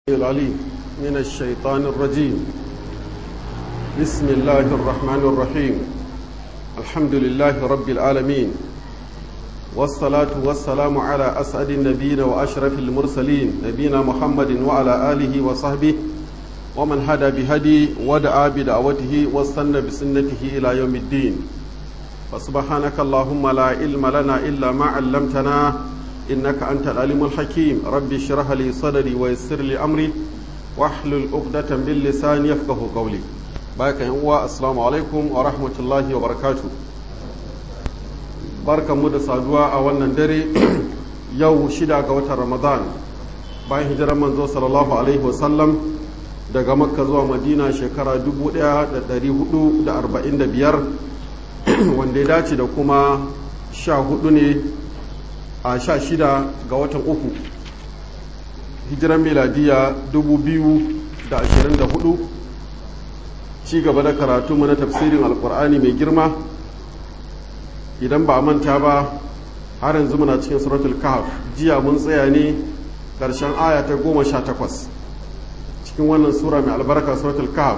العليم من الشيطان الرجيم بسم الله الرحمن الرحيم الحمد لله رب العالمين والصلاة والسلام على أسعد النبيين وأشرف المرسلين نبينا محمد وعلى آله وصحبه ومن هدى بهدي ودعا بدعوته واستنى بسنته إلى يوم الدين فسبحانك اللهم لا علم لنا إلا ما علمتنا إنك أنت العليم الحكيم ربي اشرح لي صدري ويسر لي أمري واحلل عقدة من لساني يفقه قولي باك هو السلام عليكم ورحمة الله وبركاته barkan mu da saduwa a wannan dare yau shida ga watan ramadan bayan hijirar manzo sallallahu alaihi wasallam daga makka zuwa madina shekara 1445 wanda ya dace da kuma sha hudu ne a sha shida ga watan uku hijiran miladiya 2024 ci gaba da karatu na tafsirin alkur'ani mai girma idan ba a manta ba har yanzu muna cikin suratul kahf jiya mun tsaya ne ƙarshen aya ta goma sha takwas cikin wannan sura mai albarka suratul kahf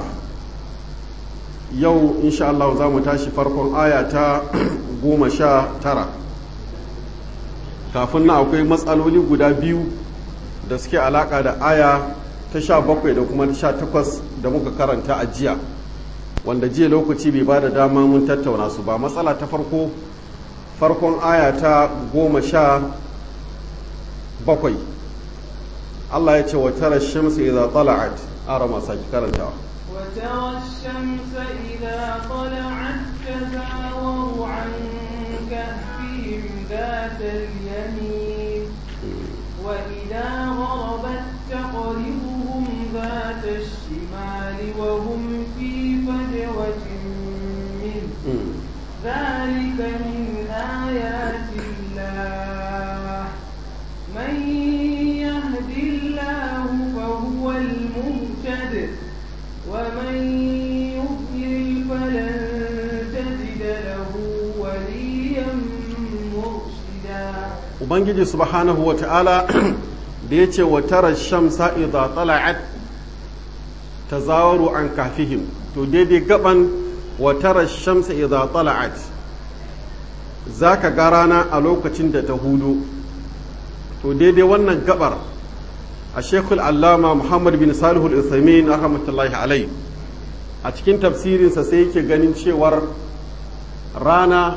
yau insha Allah za mu tashi farkon aya ta goma sha tara kafin na akwai matsaloli guda biyu da suke alaka da aya ta sha bakwai da kuma ta sha takwas da muka karanta a jiya wanda jiya lokaci bai ba da dama mun tattauna su ba matsala ta farko farkon aya ta goma sha bakwai Allah ya ce wa tara shamsu idza tala'at ara masa ki karantawa وترى الشمس إذا طلعت تزاور عن كهفهم ذات اليمين وإذا غربت تقرضهم ذات الشمال وهم في فجوة منه ذلك من آيات الله من يهد الله فهو المهتد ومن يضلل فلن تجد له وليا مرشدا ubangiji subhanahu wa ta'ala da ya ce wa tara shamsa idza tala'at tazawaru an kafihim to daidai gaban wa tara shamsa idza tala'at zaka ga rana a lokacin da ta hudu to daidai wannan gabar a shekul allama muhammad bin salihu al-uthaymeen rahmatullahi alai a cikin tafsirinsa sai yake ganin cewar rana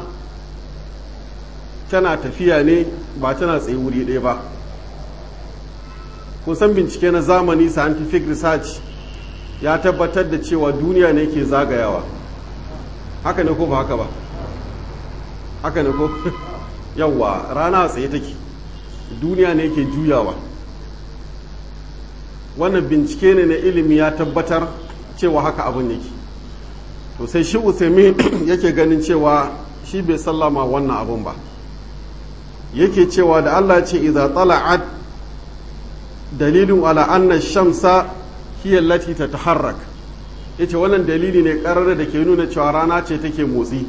tana tafiya ne ba tana tsaye wuri ɗaya ba kusan bincike na zamani scientific research ya tabbatar da cewa duniya ne ke zagayawa haka ne ko ba haka ba haka ne ko yawwa rana a tsaye take duniya ne ke juyawa wannan bincike ne na ilimi ya tabbatar cewa haka abin yake to sai shi usaimin yake ganin cewa shi bai sallama wannan abun ba yake cewa da Allah ce idza tala'at dalilin ala anna shamsa hiya allati tataharrak yace wannan dalili ne karar da ke nuna cewa rana ce take motsi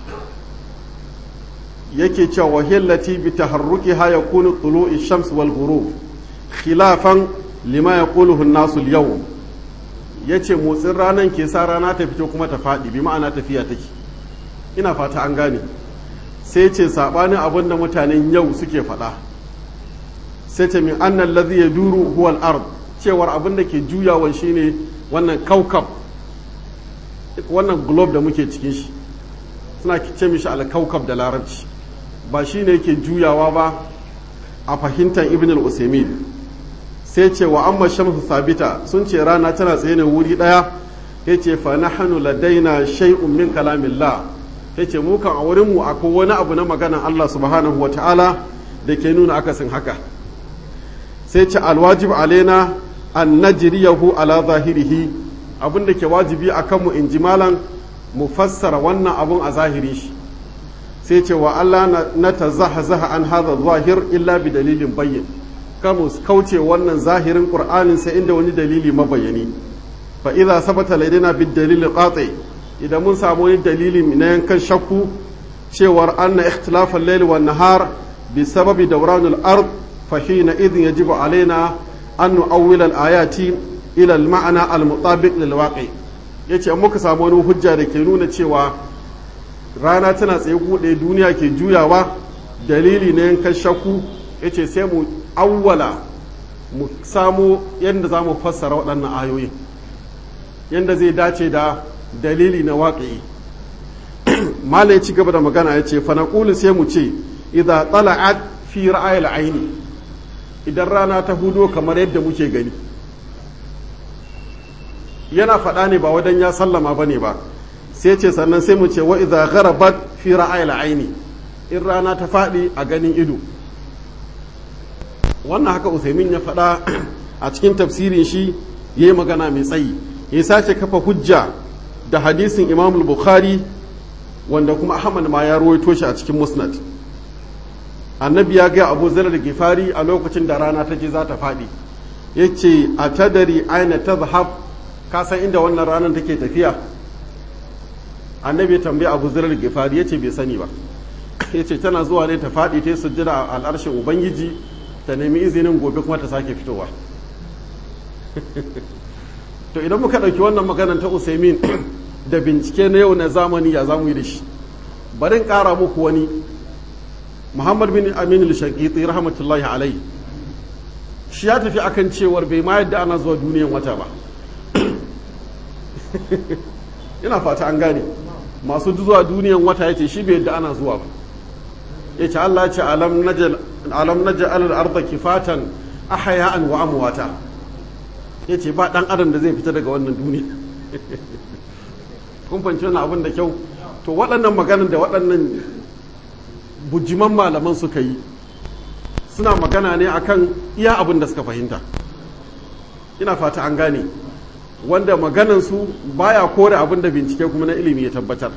yake cewa wa hiya allati bi taharrukiha yakunu tulu'i shams wal ghurub khilafan lima yaquluhu an-nasu al-yawm yace motsin ranan ke sa rana ta fito kuma ta fadi bi ma'ana tafiya take ina fata an gane sai ce saɓanin abin da mutanen yau suke faɗa sai ce min annan lazi ya duru huwal ard cewar abin da ke juyawan shine wannan kaukab wannan globe da muke cikin shi suna ce mishi alkaukab da larabci ba shi ne ke juyawa ba a fahimtar ibn al-usaimin sai ce wa amma shamsu sabita sun ce rana tana tsaye ne wuri ɗaya ya ce fa nahnu ladaina shay'un min kalamillah ya ce mukan a wurinmu akwai wani abu na maganan Allah subhanahu wa ta'ala da ke nuna akasin haka sai ce alwajib alaina an najriyahu ala zahirihi abin da ke wajibi a kanmu in ji malan mu fassara wannan abun a zahiri shi sai ce wa Allah na ta zaha zaha an haza zahir illa bi dalilin bayyin kamu kauce wannan zahirin qur'anin sai inda wani dalili mabayani fa idza sabata ladaina bid dalil qati idan mun samu wani dalili na yankan shakku cewar anna ikhtilafal layl wan nahar bi sababi dawranul ard fa hina idhin yajibu alaina an nu'awwil al-ayati ila al-ma'ana al-mutabiq lil waqi yace an muka samu wani hujja da ke nuna cewa rana tana tsaye kuɗe duniya ke juyawa dalili ne yankan shakku yace sai mu awwala mu samu yadda za mu fassara waɗannan ayoyin yadda zai dace da dalili na waƙi mala ya ci gaba da magana ya ce fanakulu sai mu ce idan tsala'at fi ra'ayil aini idan rana ta hudo kamar yadda muke gani yana faɗa ne ba wadan ya sallama ba ne ba sai ce sannan sai mu ce wa idan gharabat fi ra'ayil aini in rana ta faɗi a ganin ido wannan haka usaimin ya faɗa a cikin tafsirin shi ya yi magana mai tsayi ya sace kafa hujja da hadisin imam bukhari wanda kuma ahmad ma ya ruwaito shi a cikin musnad annabi ya ga abu zarar gifari a lokacin da rana ta je za ta faɗi ya ce a tadari aina ta zahab ka san inda wannan ranar take tafiya annabi ya tambayi abu zarar gifari ya ce bai sani ba ya ce tana zuwa ne ta faɗi ta yi sujjada a al'arshin ubangiji ta nemi izinin gobe kuma ta sake fitowa to idan muka ɗauki wannan maganar ta usaimin da bincike na yau na zamani ya zamu yi da shi barin ƙara muku wani muhammad bin amin al-shaqiti rahmatullahi alai shi ya tafi akan cewar bai ma yadda ana zuwa duniyan wata ba ina fata an gane masu zuwa duniyan wata ya ce shi bai yadda ana zuwa ba ya ce Allah ce alam naja alal arda kifatan ahaya'an wa amwata ya ce ba dan adam da zai fita daga wannan duniya kun fanci wannan abin da kyau to waɗannan maganan da waɗannan bujiman malaman suka yi suna magana ne akan iya abin da suka fahimta ina fata an gane wanda maganansu baya kore abin da bincike kuma na ilimi ya tabbatar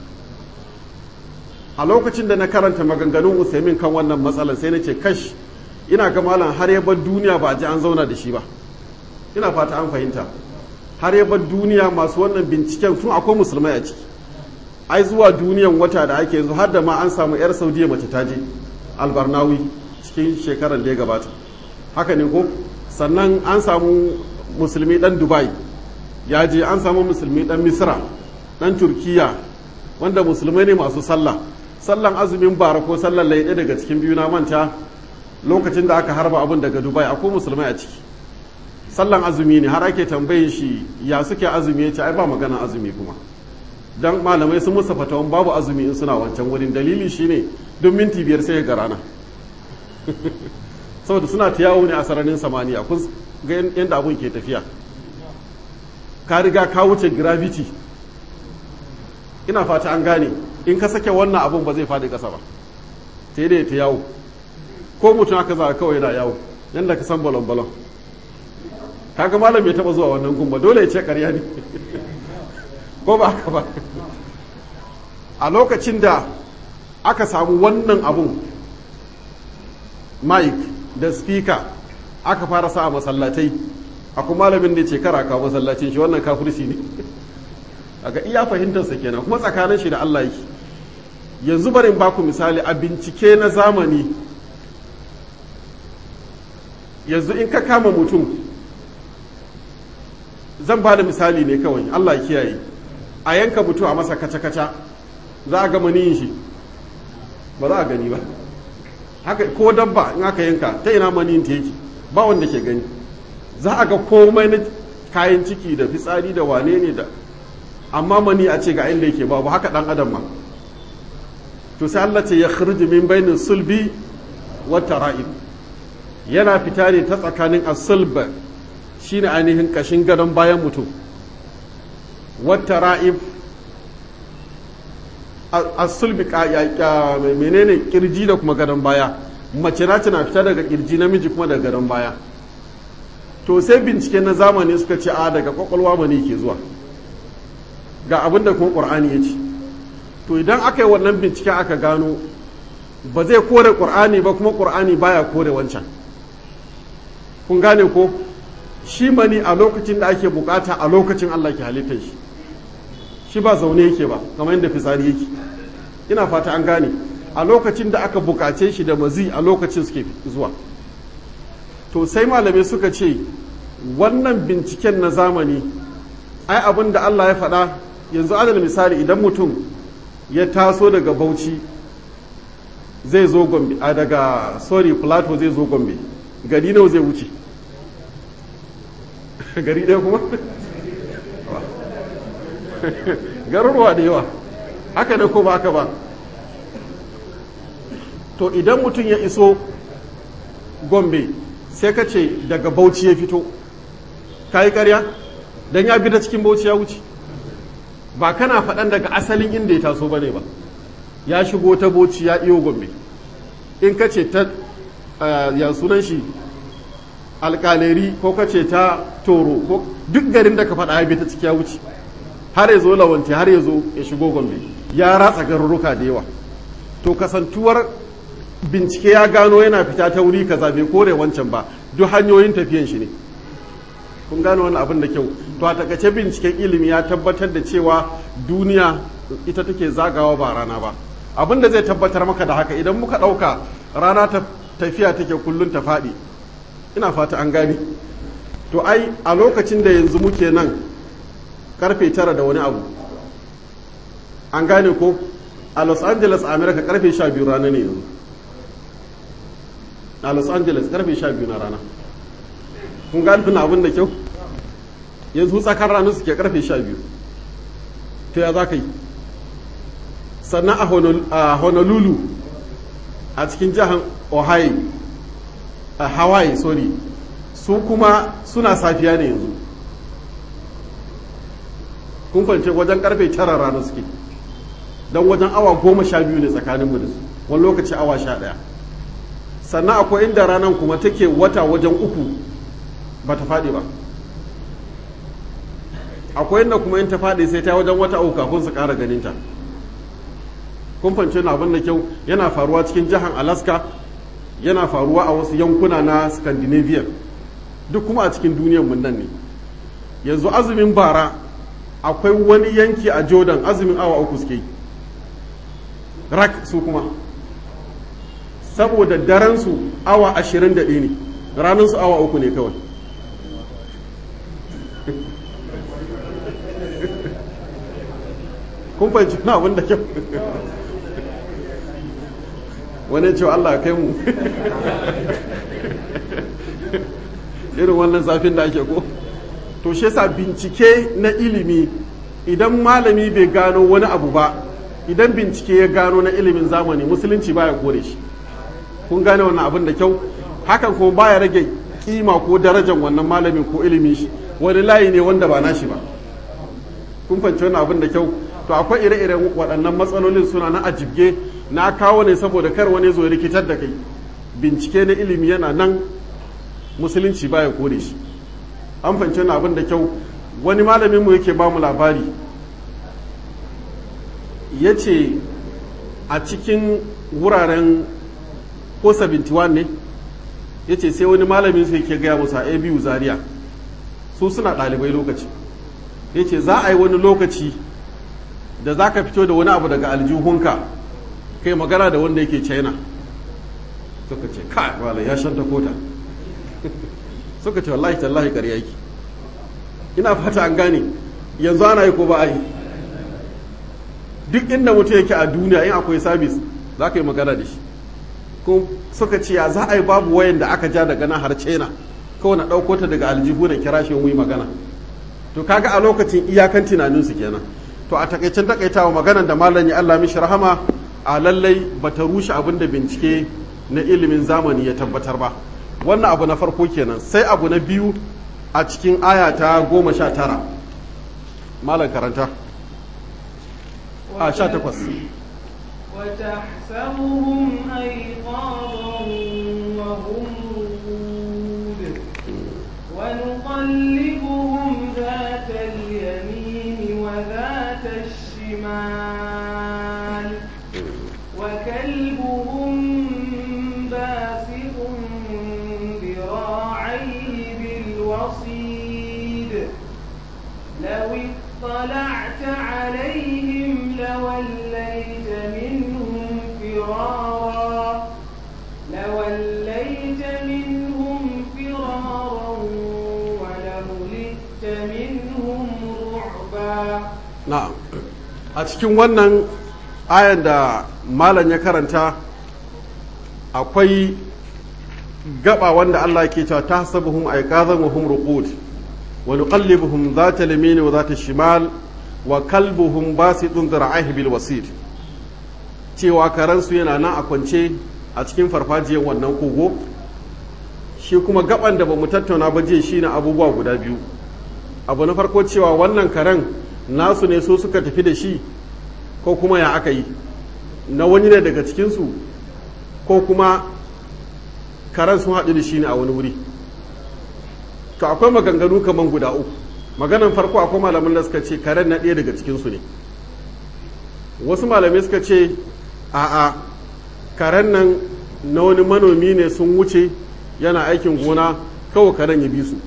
a lokacin da na karanta maganganun usaimin kan wannan matsalar sai na ce kash ina ga malam har ya bar duniya ba a ji an zauna da shi ba ina fata an fahimta har ya bar duniya masu wannan binciken tun akwai musulmai a ciki ai zuwa duniyan wata da ake yanzu har da ma an samu yar saudiya mace ta je albarnawi cikin shekarar da ya gabata haka ne ko sannan an samu musulmi dan dubai ya je an samu musulmi dan misra dan turkiya wanda musulmai ne masu sallah sallan azumin bara ko sallan laiɗe daga cikin biyu na manta lokacin da aka harba abin daga dubai akwai musulmai a ciki sallan azumi ne har ake tambayin shi ya suke azumi ya ce ai ba magana azumi kuma dan malamai sun musa fatawan babu azumi in suna wancan wurin dalili shine duk minti biyar sai ga rana saboda suna ta yawo ne a sararin samaniya kun ga yadda abun ke tafiya ka riga ka wuce gravity ina fata an gane in ka sake wannan abun ba zai faɗi ƙasa ba sai dai ta yawo ko mutum aka za kawai yana yawo yadda ka san balon balon kaga malam ya taba zuwa wannan gumba dole ya ce ƙarya ne ko ba haka ba a lokacin da aka samu wannan abun mic da speaker aka fara sa a masallatai akwai malamin da ce kara kawo masallacin shi wannan kafirci ne aga iya fahimtarsa kenan kuma tsakanin shi da Allah yake yanzu barin baku misali a bincike na zamani yanzu in ka kama mutum zan ba da misali ne kawai Allah ya kiyaye a yanka mutum a masa kaca-kaca za a ga maniyin shi ba za a gani ba haka ko dabba in aka yanka ta ina maniyin ta yake ba wanda ke gani za a ga komai na kayan ciki da fitsari da wane ne da amma mani a ce ga inda yake babu haka dan adam ma to sai Allah ce ya khruju min bainin sulbi wa tara'ib yana fita ne ta tsakanin as-sulb shine ainihin kashin gadon bayan mutum wa tara'ib as-sulbi menene kirji da kuma gadon baya mace na tana fita daga kirji namiji kuma daga gadon baya to sai bincike na zamani suka ce a daga kwakwalwa mani ke zuwa ga abin da kuma ƙur'ani ya ce to idan aka yi wannan binciken aka gano ba zai kore ƙur'ani ba kuma ƙur'ani baya kore wancan kun gane ko shi mani a lokacin da ake bukata a lokacin Allah ke halittar shi shi ba zaune yake ba kamar yadda fitsari yake ina fata an gane a lokacin da aka bukace shi da mazi a lokacin suke zuwa to sai malamai suka ce wannan binciken na zamani ai abin da Allah ya faɗa yanzu adal misali idan mutum ya taso daga bauchi zai zo gombe a daga sorry plateau zai zo gombe gari nawa zai wuce gari ɗaya kuma garuruwa da yawa haka ne ko ba haka ba to idan mutum ya iso gombe sai ka ce daga bauchi ya fito ka yi karya don ya bi ta cikin bauchi ya wuce ba kana faɗan daga asalin inda ya taso ba ne ba ya shigo ta bauchi ya iyo gombe in ka ce ta ya sunan shi alkaleri ko ka ce ta toro ko duk garin da ka faɗa ya bi ta ciki ya wuce har ya zo lawanci har ya zo ya shigo gombe ya ratsa garuruka da yawa to kasantuwar bincike ya gano yana fita ta wuri kaza bai kore wancan ba duk hanyoyin tafiyan shi ne kun gano wani abin da kyau to a takace binciken ilimi ya tabbatar da cewa duniya ita take zagawa ba rana ba abin da zai tabbatar maka da haka idan muka ɗauka rana ta tafiya take kullum ta faɗi ina fata an gane to ai a lokacin da yanzu muke nan karfe tara da wani abu an gane ko a los angeles america karfe sha biyu rana ne yanzu a los angeles karfe sha biyu na rana kun gane tuna abin da kyau yanzu tsakar rana suke karfe sha biyu to ya za ka yi sannan a honolulu a cikin jihar ohio a hawaii sorry su kuma suna safiya ne yanzu kun kwance wajen karfe tara rana suke don wajen awa goma sha biyu ne tsakaninmu da su wani lokaci awa sha ɗaya sannan akwai inda ranar kuma take wata wajen uku ba ta faɗi ba akwai inda kuma in ta faɗi sai ta wajen wata uku kafin su ƙara ganinta kun fahimci na abin da kyau yana faruwa cikin jihar alaska yana faruwa a wasu yankuna na scandinavian duk kuma a cikin duniyar mun nan ne yanzu azumin bara akwai wani yanki a jordan azumin awa uku suke yi rak su kuma saboda daren su awa ashirin da ɗaya ne ranar su awa uku ne kawai kun fahimci na abin da kyau wani cewa Allah kai mu irin wannan zafin da ake ko to shi yasa bincike na ilimi idan malami bai gano wani abu ba idan bincike ya gano na ilimin zamani musulunci baya kore shi kun gane wannan abin da kyau hakan kuma baya rage kima ko darajar wannan malamin ko ilimin shi wani layi ne wanda ba nashi ba kun fahimci wannan abin da kyau to akwai ire-iren waɗannan matsalolin suna na ajibge na kawo ne saboda kar wani zo rikitar da kai bincike na ilimi yana nan musulunci baya kore shi an fahimci wannan abin da kyau wani malamin mu yake ba mu labari ya ce a cikin wuraren ko 71 ne ya ce sai wani malamin su yake gaya musa a biyu zaria su suna ɗalibai lokaci ya ce za a yi wani lokaci da za ka fito da wani abu daga aljihunka kai magana da wanda yake china suka ce kai wala ya shanta kota suka ce wallahi tallahi ƙarya yake ina fata an gane yanzu ana yi ko ba a yi duk inda mutum yake a duniya in akwai sabis za ka yi magana da shi ko suka ce ya za a yi babu wayan da aka ja daga nan har china kawai na ɗauko ta daga aljihu na kira shi yi magana to kaga a lokacin iyakan tunaninsu kenan to a takaicen takaitawa maganan da malam ya Allah mishi rahama a lallai bata rushe abin da bincike na ilimin zamani ya tabbatar ba wannan abu na farko kenan sai abu na biyu a cikin aya ta goma sha tara malam karanta a sha takwas وتحسبهم أيقاظا وهم رقود ونقلبهم ذات اليمين وذات الشمال وكلبهم باسط ذراعيه بالوصيد لو اطلعت عليهم لوليت منهم فرارا لوليت منهم فرارا منهم رعبا na'am a cikin wannan ayan da malam ya karanta akwai gaba wanda Allah ke cewa tahsabuhum ayqazan wa hum ruqud wa nuqallibuhum dhata al-yamin wa dhata shimal wa kalbuhum basitun dhira'ihi bil wasid cewa karansu yana nan a kwance a cikin farfajiyar wannan kogo shi kuma gaban da bamu tattauna ba jiya shine abubuwa guda biyu abu na farko cewa wannan karen nasu ne so suka tafi da shi ko kuma ya aka yi na wani ne daga cikinsu ko kuma karen sun haɗu da shi ne a wani wuri to akwai maganganu kamar guda uku maganan farko akwai malamin da suka ce karen na ɗaya daga cikinsu ne wasu malamai suka ce a'a karen nan na wani manomi ne sun wuce yana aikin gona kawai karen ya bi su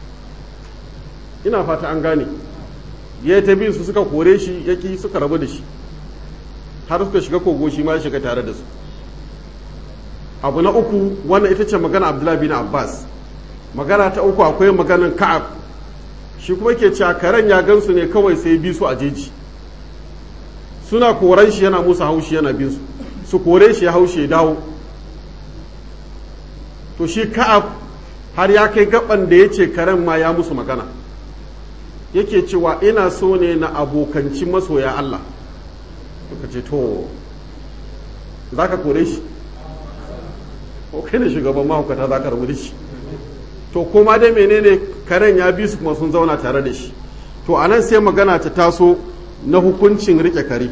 ina fata an gane ya ta bin su suka kore shi yaki suka rabu da shi har suka shiga kogo shi ma ya shiga tare da su abu na uku wannan ita ce magana abdullahi bin abbas magana ta uku akwai maganan ka'ab shi kuma ke cewa karen ya gansu ne kawai sai bi su a jeji suna koran shi yana musu haushi yana bin su su kore shi ya haushe dawo to shi ka'ab har ya kai gaban da ya ce karen ma ya musu magana yake cewa ina so ne na abokanci masoya Allah suka ce to za ka kore shi ko kai ne shugaban mahaukata za ka rabu da shi to kuma dai menene karen ya bi su kuma sun zauna tare da shi to a nan sai magana ta taso na hukuncin rike kare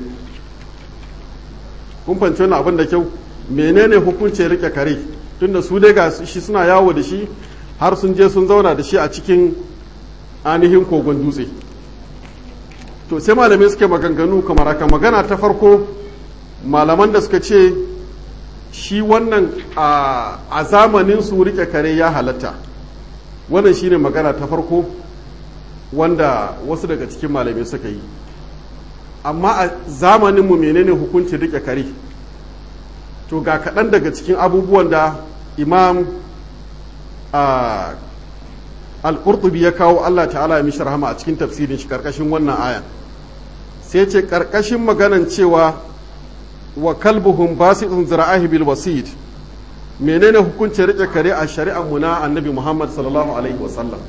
kun fahimci wannan abin da kyau menene hukuncin rike kare tunda su dai ga shi suna yawo da shi har sun je sun zauna da shi a cikin ainihin kogon dutse to sai malamai suke maganganu kamar haka magana ta farko malaman da suka ce shi wannan a zamanin su rike kare ya halatta wannan shine magana ta farko wanda wasu daga cikin malamai suka yi amma a zamaninmu menene hukuncin rike kare to ga kaɗan daga cikin abubuwan da imam al-qurtubi ya kawo Allah ta'ala ya mishi rahama a cikin tafsirin shi karkashin wannan aya sai ce karkashin maganan cewa wa kalbuhum basitun zira'ahi bil wasid menene hukuncin rike kare a shari'ar mu na annabi Muhammad sallallahu alaihi wa sallam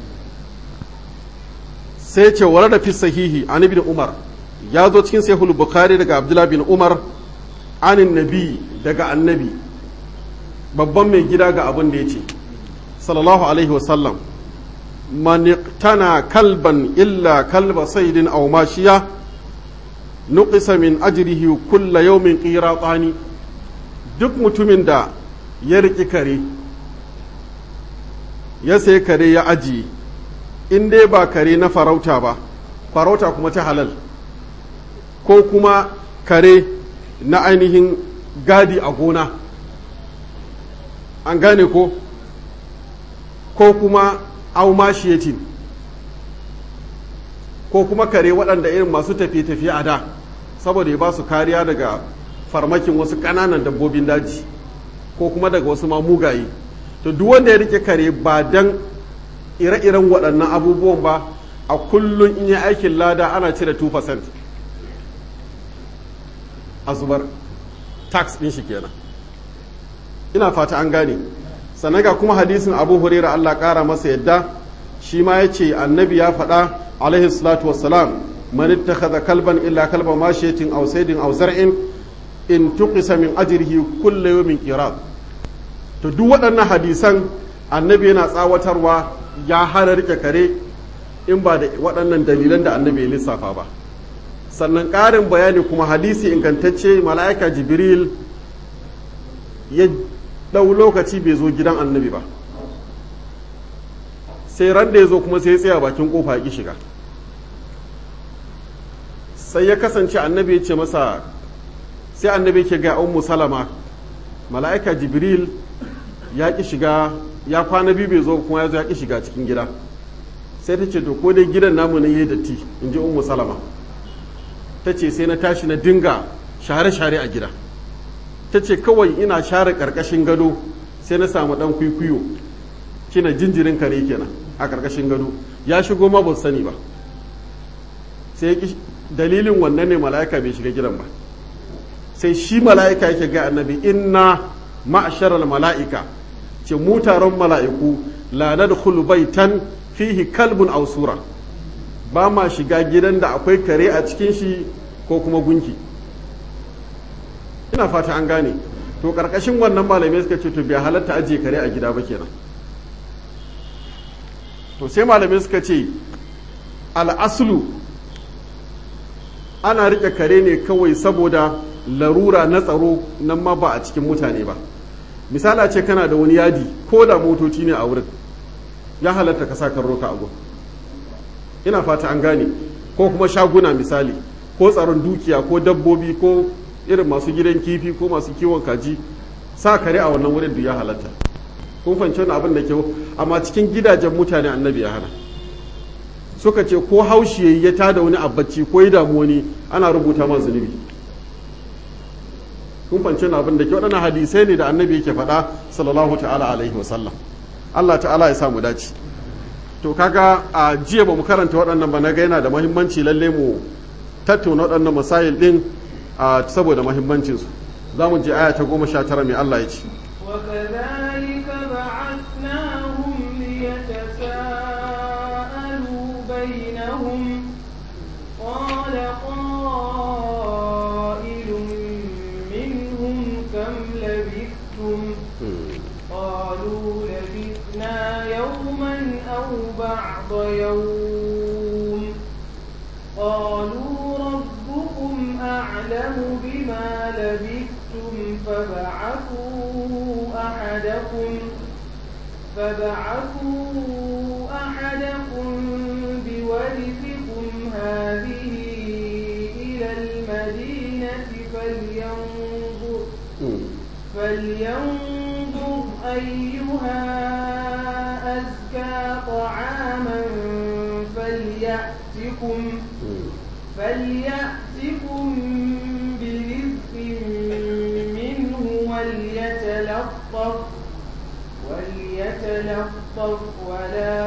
sai ce wara da fi sahihi an ibn Umar ya zo cikin sahihul bukhari daga Abdullah bin Umar anin nabi daga annabi babban mai gida ga abin da ya ce sallallahu alaihi wa sallam man iqtana kalban illa kalba saydin aw mashiya nuqisa min ajrihi kulla yawmin qiratani duk mutumin da ya riki kare ya sai kare ya aji in dai ba kare na farauta ba farauta kuma ta halal ko kuma kare na ainihin gadi a gona an gane ko ko kuma aumashiyatin ko kuma kare waɗanda irin masu tafiye-tafiye a da saboda ya ba su kariya daga farmakin wasu ƙananan dabbobin daji ko kuma daga wasu mamugaye to duk wanda ya rike kare ba dan ire-iren waɗannan abubuwan ba a kullum in yi aikin lada ana cire 2% a zubar tax ɗin shi kenan ina fata an gane sannan ga kuma hadisin abu huraira allah ƙara masa yadda shi ma ya ce annabi ya faɗa alaihi salatu wassalam man ittakhadha kalban illa kalba mashiyatin aw saydin aw zar'in in tuqisa min ajrihi kullu yawmin qirat to duk waɗannan hadisan annabi yana tsawatarwa ya hana rike kare in ba da waɗannan dalilan da annabi ya lissafa ba sannan ƙarin bayani kuma hadisi ingantacce mala'ika jibril ya ɗau lokaci bai zo gidan annabi ba sai ran da ya zo kuma sai ya tsaya bakin kofa ya ƙi shiga sai ya kasance annabi ya ce masa sai annabi ke ga ummu salama mala'ika jibril ya ƙi shiga ya kwana biyu bai zo kuma ya zo ya ƙi shiga cikin gida sai ta ce to ko dai gidan namu ne yayi datti in ji ummu salama ta ce sai na tashi na dinga share-share a gida ta ce kawai ina share ƙarƙashin gado sai na samu ɗan kwikwiyo kina jinjirin kare kenan a ƙarƙashin gado ya shigo ma ba sani ba sai dalilin wannan ne mala'ika bai shiga gidan ba sai shi mala'ika yake ga annabi inna ma'asharal mala'ika ce mu taron mala'iku la nadkhulu baitan fihi kalbun aw sura ba ma shiga gidan da akwai kare a cikin shi ko kuma gunki ina fata an gane to karkashin wannan malamai suka ce to bai halatta ajiye kare a gida ba kenan to sai malamai suka ce al'aslu ana rike kare ne kawai saboda larura na tsaro nan ma ba a cikin mutane ba misala ce kana da wani yadi ko da motoci ne a wurin ya halatta ka sa roka a gun ina fata an gane ko kuma shaguna misali ko tsaron dukiya ko dabbobi ko irin masu gidan kifi ko masu kiwon kaji sa kare a wannan wurin da ya halatta kun fahimci wani abin da kyau amma cikin gidajen mutane annabi ya hana suka ce ko haushi yayi ya tada wani abacci ko ya damu wani ana rubuta man zunubi kun fahimci wani abin da kyau waɗannan hadisai ne da annabi yake faɗa sallallahu ta'ala alaihi wasallam Allah ta'ala ya samu dace to kaga a jiya ba mu karanta waɗannan ba na ga yana da mahimmanci lalle mu tattauna waɗannan masayil ɗin saboda mahimmancinsu za mu je aya ta goma sha tara mai Allah ya ce وكذلك بعثناهم ليتساءلوا بينهم قال قائل منهم كم لبثتم قالوا لبثنا يوما أو بعض يوم قالوا ربكم أعلم بما لبثتم فبعثوا أحدكم فبعثوا أحدكم بورثكم هذه إلى المدينة فلينظر فلينظر أيها أزكى طعاما فليأتكم فليأتكم برزق منه وليتلطف وليتلطف ولا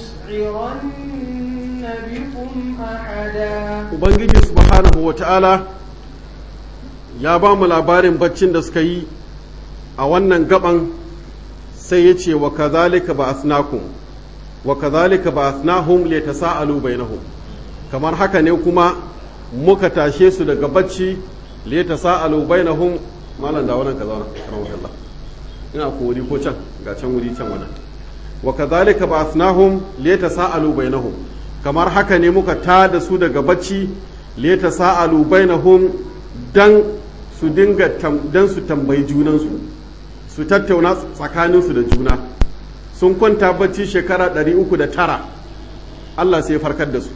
يشعرن بكم أحدا ubangiji subhanahu wa ta'ala ya ba mu labarin baccin da suka yi a wannan gaban sai ya ce wa kazalika ba asnakum wa kazalika ba asnahum li tasa'alu bainahum kamar haka ne kuma muka tashe su daga bacci li tasa'alu bainahum malam da wannan kaza rahmatullah ina ko wuri ko can ga can wuri can wannan wa kazalika ba asnahum li tasa'alu bainahum kamar haka ne muka tada su daga bacci li tasa'alu bainahum dan su dinga dan su tambayi junansu su tattauna tsakaninsu da juna sun kwanta bacci shekara 309 Allah sai ya farkar da su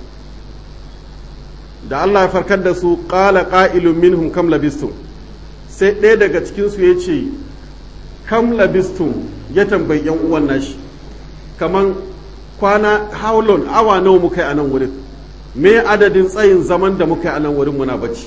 da Allah ya farkar da su ƙala ƙa'ilun minhum kam labistum sai ɗaya daga cikinsu ya ce kam labistum ya tambayi ‘yan uwan nashi kaman kwana how long awa nawa muka yi a nan wurin me adadin tsayin zaman da muka yi a nan wurin muna bacci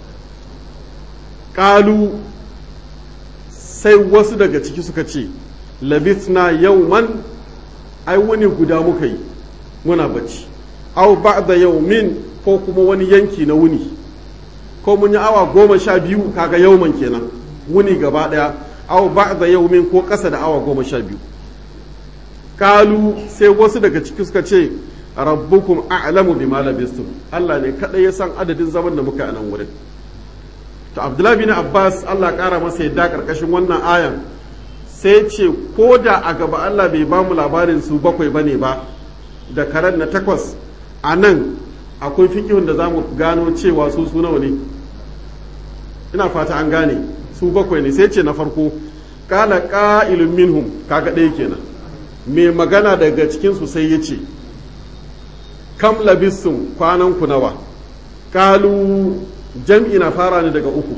ƙalu sai wasu daga ciki suka ce labithna yauman ai wani guda muka yi muna bacci au ba'da yaumin ko kuma wani yanki na wuni ko mun yi awa goma sha biyu kaga yauman kenan wuni gaba daya au ba'da yaumin ko ƙasa da awa goma sha biyu kalu sai wasu daga ciki suka ce rabbukum a'lamu bima labistum Allah ne kadai ya san adadin zaman da muka yi a nan wurin to abdullahi bin abbas allah kara masa yadda karkashin wannan ayan sai ce ko da a gaba allah bai ba mu labarin su bakwai ba ne ba da karen na takwas a nan akwai fikihun da za mu gano cewa su su nawa ne ina fata an gane su bakwai ne sai ce na farko kala ƙa'ilun minhum kaga ɗaya kenan mai magana daga cikinsu sai ya ce kam labistum kwanan ku nawa kalu jam'i na fara ne daga uku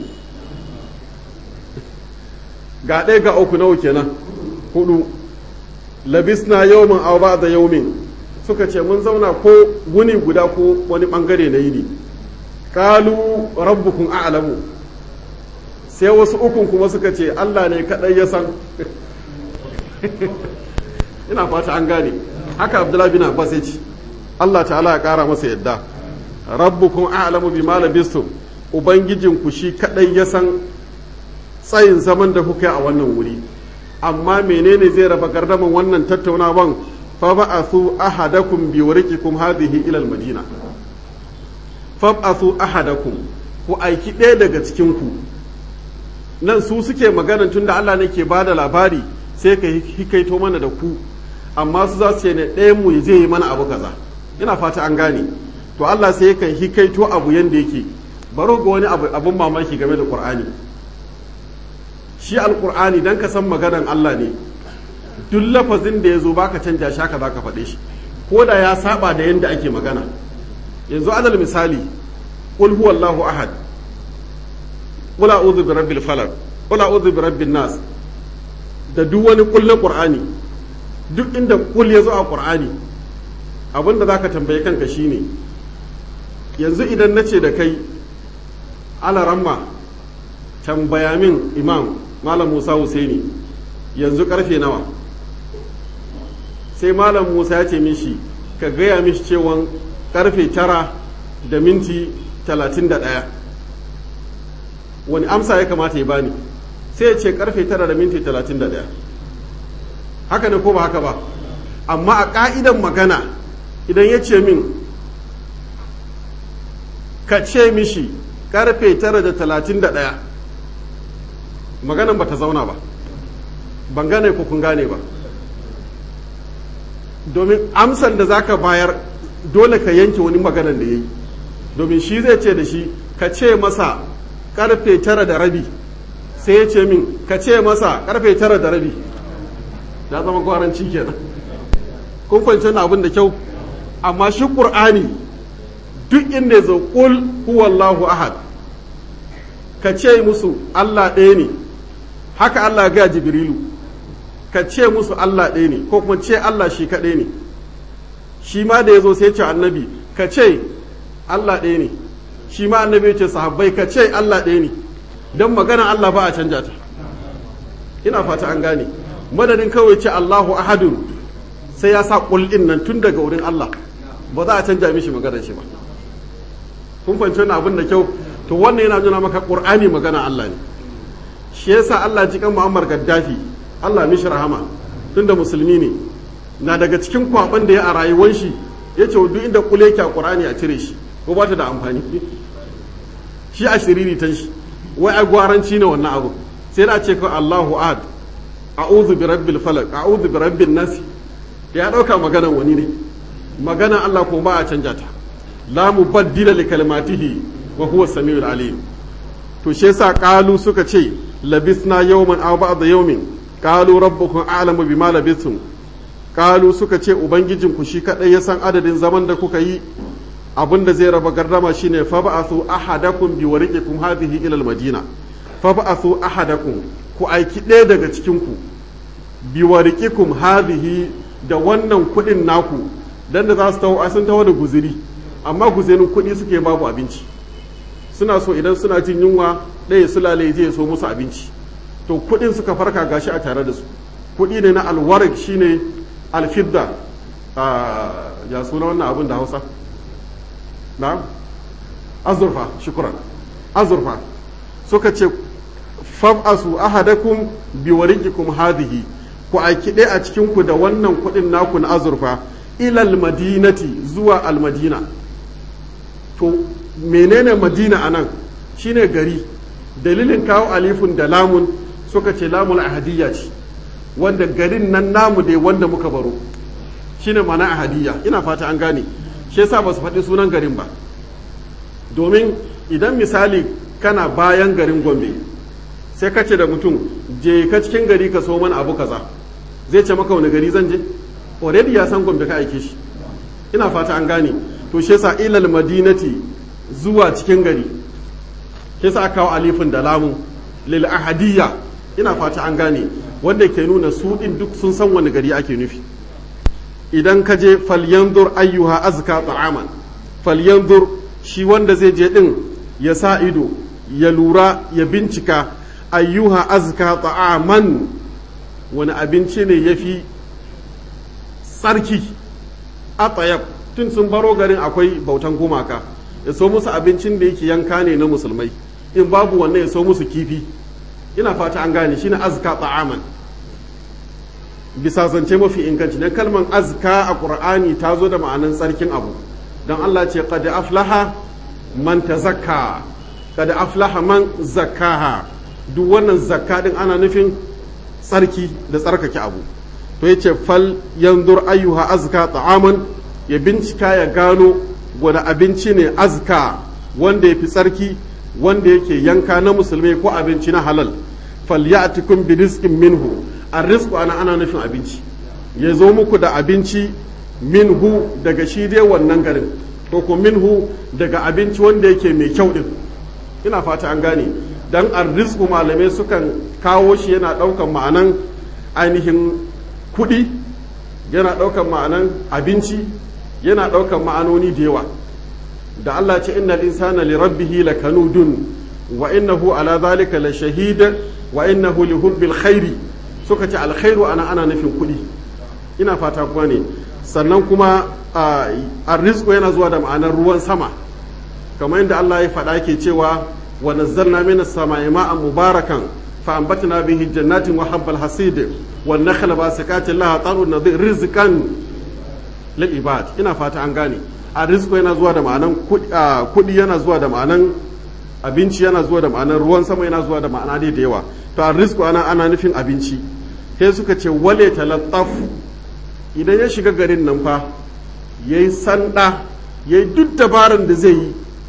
ga ɗaya ga uku nawa kenan hudu labisna yawmin aw ba'da yawmin suka ce mun zauna ko wuni guda ko wani bangare na yini qalu rabbukum a'lamu sai wasu ukun kuma suka ce Allah ne kadai ya san ina fata an gane haka Abdullahi bin Abbas ya ce Allah ta'ala ya kara masa yadda rabbukum a'lamu bima labistum ubangijinku shi kadai ya san tsayin zaman da kuka yi a wannan wuri amma menene zai raba gardaman wannan tattaunawan fa ba'athu ahadakum bi wariqikum hadhihi ila al-madina fa ba'athu ahadakum ku aiki ɗaya daga cikin ku nan su suke maganan tunda Allah ne ke bada labari sai ka hikaito mana da ku amma su za su ce ne ɗayan mu zai yi mana abu kaza ina fata an gane to Allah sai kan hikaito abu yanda yake baro ga wani abu abun mamaki game da Qur'ani shi alqur'ani dan ka san maganan Allah ne duk lafazin da ya zo baka canja shi haka zaka faɗe shi ko da ya saba da yanda ake magana yanzu alal misali qul huwallahu ahad qul a'udhu bi rabbil falaq qul a'udhu bi rabbin nas da duk wani kullun qur'ani duk inda kul ya zo a qur'ani abinda zaka tambaye kanka shine yanzu idan nace da kai alaramma tambaya min imam malam musa husaini yanzu karfe nawa sai malam musa ya ce mishi ka gaya mishi cewan karfe tara da minti talatin da ɗaya wani amsa ya kamata ya bani sai ya ce karfe tara da minti talatin da ɗaya haka ne ko ba haka ba amma a ƙa'idan magana idan ya ce min ka ce mishi karfe tara da talatin da ɗaya maganan ba ta zauna ba ban gane ko kun gane ba domin amsan da zaka bayar dole ka yanke wani maganan da ya yi domin shi zai ce da shi ka ce masa karfe tara da rabi sai ya ce min ka ce masa karfe tara da rabi ya zama gwaranci kenan kun fahimci na abin da kyau amma shi ƙur'ani duk inda ya zo ƙul huwallahu ahad ka ce musu allah ɗaya ne haka allah ga jibrilu ka ce musu Allah ɗaya ne ko kuma ce Allah shi kaɗai ne shi ma da ya zo sai ce annabi ka ce Allah ɗaya ne shi ma annabi ce sahabbai ka ce Allah ɗaya ne don magana Allah ba a canja ta ina fata an gane madadin kawai ce Allahu ahadun sai ya sa ƙul'in nan tun daga wurin Allah ba za a canja mishi maganar shi ba kun fahimci wannan abin da kyau to wannan yana nuna maka ƙur'ani magana Allah ne shi yasa Allah ji kan Muammar Gaddafi Allah mishi rahama tunda musulmi ne na daga cikin kwaban da ya a rayuwar shi ya ce duk inda kule ki a Qur'ani a cire shi ko ba ta da amfani shi a shiriri tan shi wai a gwaranci ne wannan abu sai da ce ko Allahu ahad a'udhu bi rabbil falaq a'udhu bi rabbin nas ya dauka maganan wani ne maganan Allah ko ba a canja ta la mubaddila li kalimatihi wa huwa samiul alim to shi yasa qalu suka ce labisna yawman aw ba'da yawmin qalu rabbukum a'lamu bima labithum qalu suka ce ubangijinku shi kadai ya san adadin zaman da kuka yi abinda zai raba gardama shine fa ba'athu ahadakum bi wariqikum hadhihi ila al-madina fa ba'athu ahadakum ku aiki ɗaya daga cikin ku bi wariqikum hadhihi da wannan kuɗin naku dan da za su taho sun taho da guziri amma guzirin kuɗi suke babu abinci suna so idan suna jin yunwa ɗaya sulale zai so musu abinci to kudin suka farka gashi a tare da su kudi ne na alwarik shine alfidda ya suna wannan abin da hausa na azurfa shukuran azurfa suka ce fab'asu ahadakum bi wariqikum hadhihi ku aiki ɗaya a cikin ku da wannan kudin naku na azurfa ilal madinati zuwa almadina to menene madina anan shine gari dalilin kawo alifun da lamun suka ce lamul ahadiyya ce wanda garin nan namu dai wanda muka baro shine mana ahadiyya ina fata an gane shi yasa ba su faɗi sunan garin ba domin idan misali kana bayan garin gombe sai ka ce da mutum je ka cikin gari ka so mana abu kaza zai ce maka wani gari zan je already ya san gombe ka aike shi ina fata an gane to shi yasa ilal madinati zuwa cikin gari shi yasa aka kawo alifin da lamun lil ahadiyya ina fata an gane wanda ke nuna su din duk sun san wani gari ake nufi idan ka je falyanzur ayyuha azka ta'aman falyanzur shi wanda zai je din ya sa ido ya lura ya bincika ayyuha azka ta'aman wani abinci ne yafi tsarki atayab tun sun baro garin akwai bautan gumaka ya so musu abincin da yake yanka ne na musulmai in babu wannan ya so musu kifi ina fata an gane shine azka ta'aman bisa zance mafi inganci dan kalman azka a qur'ani ta zo da ma'anan tsarkin abu dan Allah ce qad aflaha man tazakka qad aflaha man zakkaha duk wannan zakka din ana nufin tsarki da tsarkake abu to yace fal yanzur ayyuha azka ta'aman ya bincika ya gano wani abinci ne azka wanda ya fi tsarki wanda yake yanka na musulmai ko abinci na halal falyatikum bi rizqin minhu arrizqu ana ana nufin abinci ya zo muku da abinci minhu daga shi dai wannan garin ko ko minhu daga abinci wanda yake mai kyau din ina fata an gane dan arrizqu malamai sukan kawo shi yana daukan ma'anan ainihin kuɗi yana daukan ma'anan abinci yana daukan ma'anoni da yawa da Allah ce innal insana li rabbihi lakanudun wa innahu ala zalika la shahid wa innahu li hubbil khairi suka ce alkhairu ana ana nufin kuɗi ina fata kuma ne sannan kuma arrizqu yana zuwa da ma'anar ruwan sama kamar yadda Allah ya faɗa ke cewa wa nazzalna minas sama'i ma'an mubarakan fa anbatna bihi jannatin wa habbal hasid wan nakhla basikatin laha tarun nadhir rizqan lil ibad ina fata an gane a rizko yana zuwa da ma'anan kuɗi yana zuwa da ma'anan abinci yana zuwa da ma'anan ruwan sama yana zuwa da ma'ana dai da yawa to a rizko ana ana nufin abinci sai suka ce wale talattaf idan ya shiga garin nan fa yayi sanda yayi duk dabaran da zai yi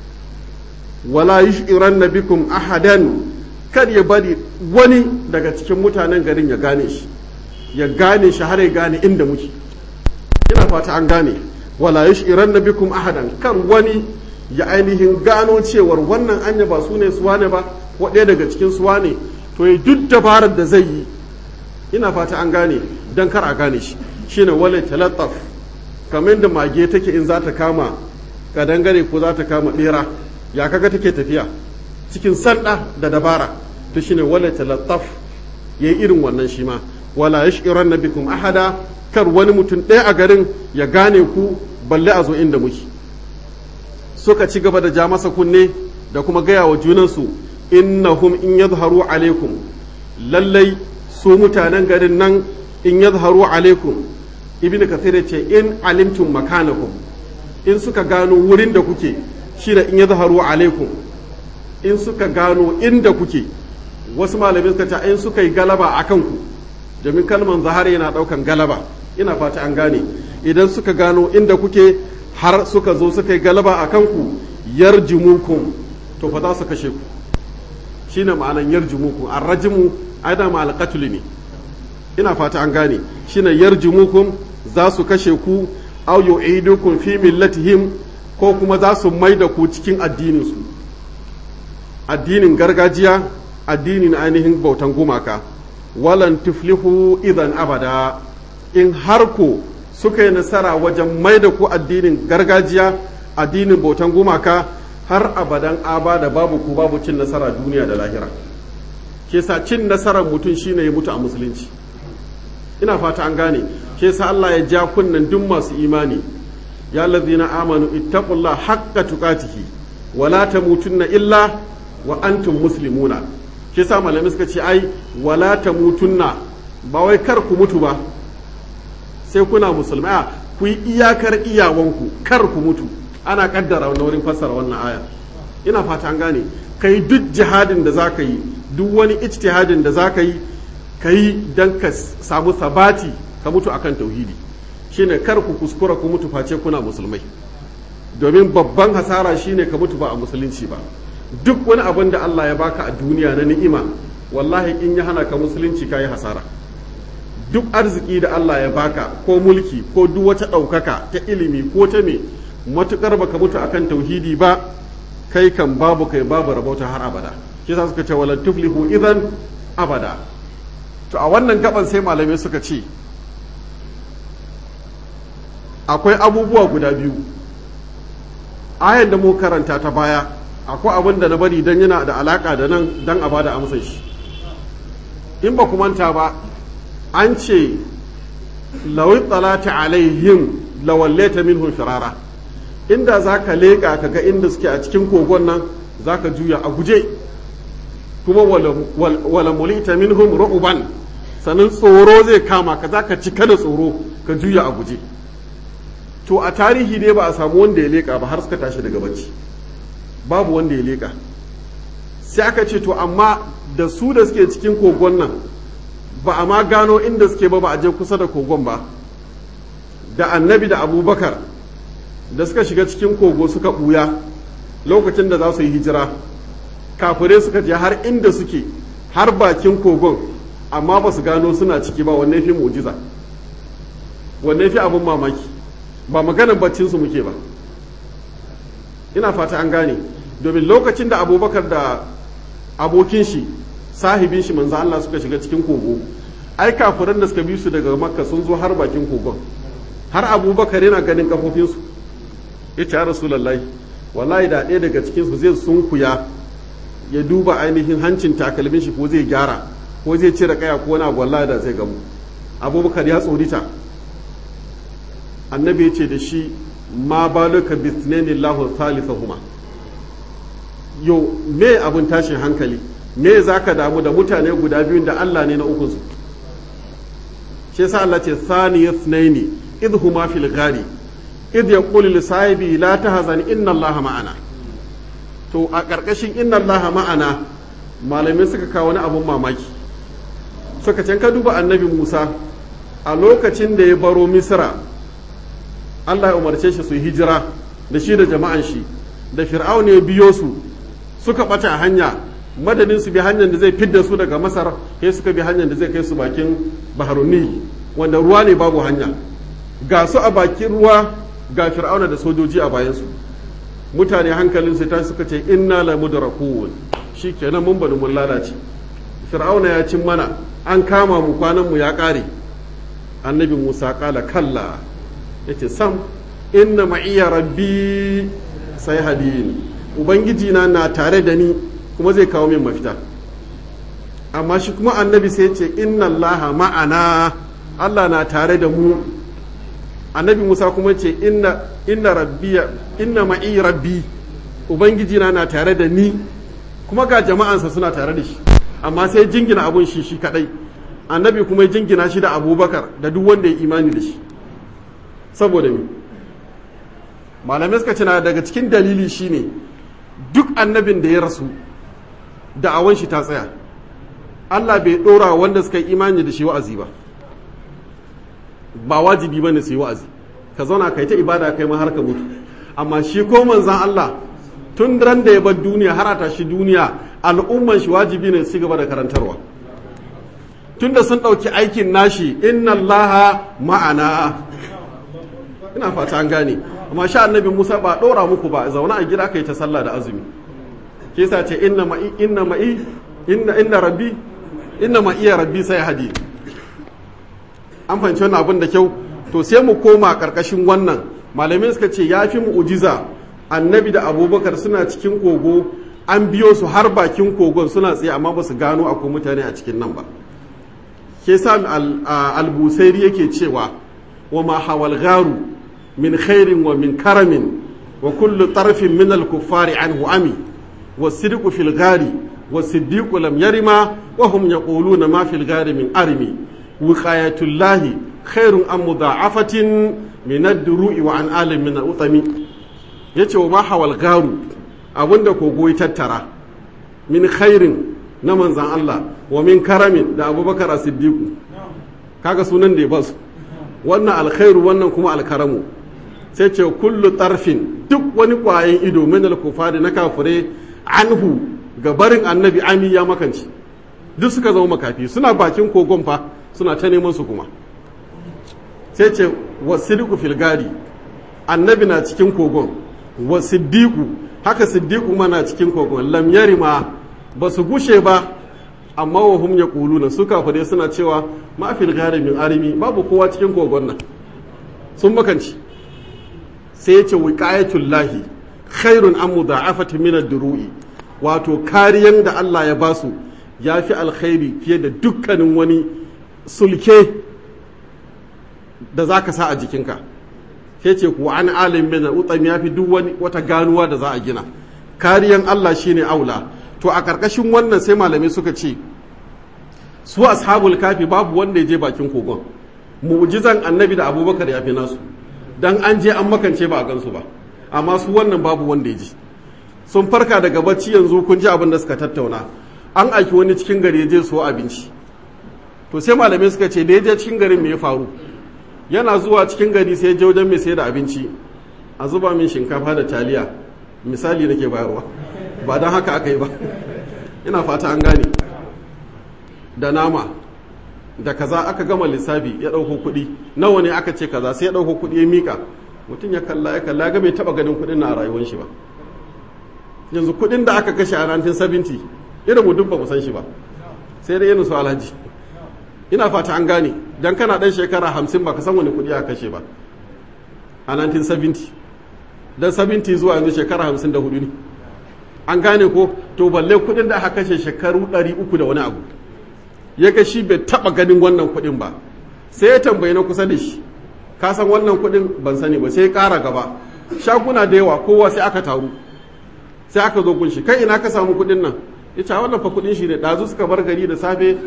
wala yushiran bikum ahadan kar ya bari wani daga cikin mutanen garin ya gane shi ya gane shi har ya gane inda muke ina fata an gane wala yushiran na bikum ahadan kan wani ya ainihin gano cewar wannan anya ba su ne suwa ne ba ko ɗaya daga cikin suwa ne to ya duk dabarar da zai yi ina fata an gane dan kar a gane shi shine wala talattaf kamar da mage take in za ta kama kadangare ko za ta kama bera ya kaga take tafiya cikin sanda da dabara to shine wala talattaf yayi irin wannan shi ma wala yushiran na bikum ahada kar wani mutum ɗaya a garin ya gane ku balle a zo inda muke suka ci gaba da ja masa kunne da kuma gaya wa junansu innahum in yadharu alaikum lallai su mutanen garin nan in yadharu alaikum ibn kathir ce in alimtum makanakum in suka gano wurin da kuke shi da in yadharu alaikum in suka gano inda kuke wasu malamai suka ce in suka yi galaba akan ku domin kalman zahari yana daukan galaba ina fata an gane idan suka gano inda kuke har suka zo suka yi galaba a kanku yarjumukum to fa za su kashe ku shine ma'anan yarjumukum arrajimu aida ma alqatl ne ina fata an gane shine yarjumukum za su kashe ku aw yu'idukum fi millatihim ko kuma za su maida ku cikin addinin su addinin gargajiya addinin ainihin bautan gumaka walan tuflihu idan abada in har ko suka yi nasara wajen mai da ku addinin gargajiya addinin bautan gumaka har abadan abada babu ku babu cin nasara duniya da lahira ke sa cin nasarar mutum shine ya mutu a musulunci ina fata an gane ke sa Allah ya ja kunnen duk masu imani ya lazina amanu ittaqullah haqqa tuqatihi wala tamutunna illa wa antum muslimuna ke sa malamai suka ce ai wala tamutunna ba wai kar ku mutu ba sai kuna musulmai a ku yi iyakar iyawanku kar ku mutu ana kaddara wani wurin fassara wannan aya ina fata an gane ka yi duk jihadin da za ka yi duk wani ijtihadin da za ka yi ka yi don ka samu sabati ka mutu akan tauhidi shine kar ku kuskura ku mutu face kuna musulmai domin babban hasara shine ka mutu ba a musulunci ba duk wani abin da Allah ya baka a duniya na ni'ima wallahi in ya hana ka musulunci ka yi hasara duk arziki da Allah ya baka ko mulki ko duk wata ɗaukaka ta ilimi ko ta me matukar baka mutu akan tauhidi ba kai kan babu kai babu rabauta har abada shi yasa suka ce walan tuflihu idan abada to a wannan gaban sai malamai suka ce akwai abubuwa guda biyu ayan da mu karanta ta baya akwai abin da na bari dan yana da alaka da nan dan a bada amsar shi in ba ku manta ba an ce lawai tsalata alaihim lawalleta minhum firara inda za ka leƙa ka ga inda suke a cikin kogon nan za ka juya a guje kuma wala mulita minhum ru'uban sannan tsoro zai kama ka za ka cika da tsoro ka juya a guje to a tarihi dai ba a samu wanda ya leƙa ba har suka tashi daga bacci babu wanda ya leƙa sai aka ce to amma da su da suke cikin kogon nan ba a ma gano inda suke ba ba a je kusa da kogon ba da annabi da abubakar da suka shiga cikin kogo suka ɓuya lokacin da za su yi hijira kafirai suka je har inda suke har bakin kogon amma ba su gano suna ciki ba wanne fi mujiza wanne fi abin mamaki ba maganar baccinsu muke ba ina fata an gane domin lokacin da abubakar da abokin shi sahibin shi manzo Allah suka shiga cikin kogo ai kafiran da suka bi su daga makka sun zo har bakin kogon har abubakar yana ganin kafofinsu ya ce rasulullahi wallahi da ɗaya daga cikinsu zai sunkuya ya duba ainihin hancin takalmin shi ko zai gyara ko zai cire kaya ko wani abu wallahi da zai gamu abubakar ya tsorita annabi ya ce da shi ma baluka bisneni lahu huma yo me abin tashin hankali me za ka damu da mutane guda biyun da Allah ne na ukunsu shi yasa Allah ce sani yasnaini idhuma fil ghari idh yaqulu li sahibi la tahzan inna allaha ma'ana to a ƙarƙashin inna allaha ma'ana malamai suka kawo wani abun mamaki suka can ka duba annabi Musa a lokacin da ya baro Misra Allah ya umarce shi su hijira da shi da jama'an shi da fir'auna ya biyo su suka ɓata a hanya madadin su bi hanyar da zai fidda su daga masar sai suka bi hanyar da zai kai su bakin baharuni wanda ruwa ne babu hanya ga su a bakin ruwa ga fir'auna da sojoji a bayansu mutane hankalin su ta suka ce inna la mudrakun shikenan mun bani mun lalace fir'auna ya cin mana an kama mu kwanan mu ya kare annabi musa kala kalla yace sam inna ma'iya rabbi sai hadin ubangiji na na tare da ni kuma zai kawo min mafita amma shi kuma annabi sai ce inna allaha ma'ana allah na tare da mu annabi musa kuma ce inna inna rabbiya inna ma'i rabbi ubangiji na na tare da ni kuma ga jama'ansa suna tare da shi amma sai jingina abun shi shi kadai annabi kuma ya jingina shi da abubakar da duk wanda ya imani da shi saboda me malamai suka ce na daga cikin dalili shine duk annabin da ya rasu da'awan shi ta tsaya Allah bai ɗora wanda suka yi imani da shi wa'azi ba ba wajibi bane su yi wa'azi ka zauna kai ta ibada kai ma har ka mutu amma shi ko manzan Allah tun ran da ya bar duniya har a tashi duniya al'umman shi wajibi ne su gaba da karantarwa tun da sun ɗauki aikin nashi inna Allah ma'ana ina fata an gane amma sha annabi Musa ba ɗora muku ba zauna a gida kai ta sallah da azumi ke sa ce inna ma'i inna ma'i inna inna rabbi inna ma'iya rabbi sai hadi an fahimci wannan abin da kyau to sai mu koma karkashin wannan malamai suka ce ya fi mu'ujiza annabi da abubakar suna cikin kogo an biyo su har bakin kogon suna tsaye amma ba su gano akwai mutane a cikin nan ba ke sa al-busairi yake cewa wa ma hawal garu min khairin wa min karamin wa kullu tarfin min al-kuffari anhu ami wa sidqu fil gari wa siddiqu lam yarima wa hum yaquluna ma fil gari min armi wiqayatullahi khairun am mudha'afatin min ad-duru'i wa an alim min al-utami yace wa ma hawal garu abinda kogo ya tattara min khairin na manzan Allah wa min karamin da abubakar a siddiqu kaga sunan da ya basu wannan alkhairu wannan kuma alkaramu sai ce kullu tarfin duk wani kwayan ido min al-kufari na kafire anhu ga barin annabi ami ya makanci duk suka zama makafi suna bakin kogon fa suna ta neman su kuma sai ce wa siddiqu fil gari annabi na cikin kogon wa siddiqu haka siddiqu ma na cikin kogon lam yarima ba su gushe ba amma wa hum yaquluna su kafire suna cewa ma fil gari min arimi babu kowa cikin kogon nan sun makanci sai ya ce wiqayatul lahi khairun an mudha'afati min ad-duru'i wato kariyan da Allah ya basu ya fi alkhairi fiye da dukkanin wani sulke da za ka sa a jikinka sai ce ku an alim min utsam ya fi duk wani wata ganuwa da za a gina kariyan Allah shine aula to a karkashin wannan sai malamai suka ce su ashabul kafi babu wanda ya je bakin kogon mu'jizan annabi da abubakar ya fi nasu dan an je an makance ba a gansu ba amma su wannan babu wanda ya ji sun farka daga bacci yanzu kun ji abin da suka tattauna an aiki wani cikin gari ya je so abinci to sai malamai suka ce da ya je cikin garin me ya faru yana zuwa cikin gari sai ya je wajen mai sayar da abinci a zuba min shinkafa da taliya misali nake bayarwa ba don haka aka yi ba ina fata an gane da nama da kaza aka gama lissafi ya ɗauko kuɗi nawa ne aka ce kaza sai ya ɗauko kuɗi ya mika mutum ya kalla ya kalla ga bai taɓa ganin kuɗin na a rayuwar shi ba yanzu kuɗin da aka kashe a 1970 irin mu duk ba mu san shi ba sai dai irin su alhaji ina fata an gane dan kana ɗan shekara hamsin ba ka san wani kuɗi aka kashe ba a 1970 dan 70 zuwa yanzu shekara hamsin da hudu ne an gane ko to balle kuɗin da aka kashe shekaru 300 da wani abu ya ga shi bai taba ganin wannan kuɗin ba sai ya tambayi na kusa da shi ka san wannan kuɗin ban sani ba sai ya ƙara gaba shaguna da yawa kowa sai aka taru sai aka zo kunshi kai ina ka samu kuɗin nan ya ce wannan fa kuɗin shi ne ɗazu suka bar gari da safe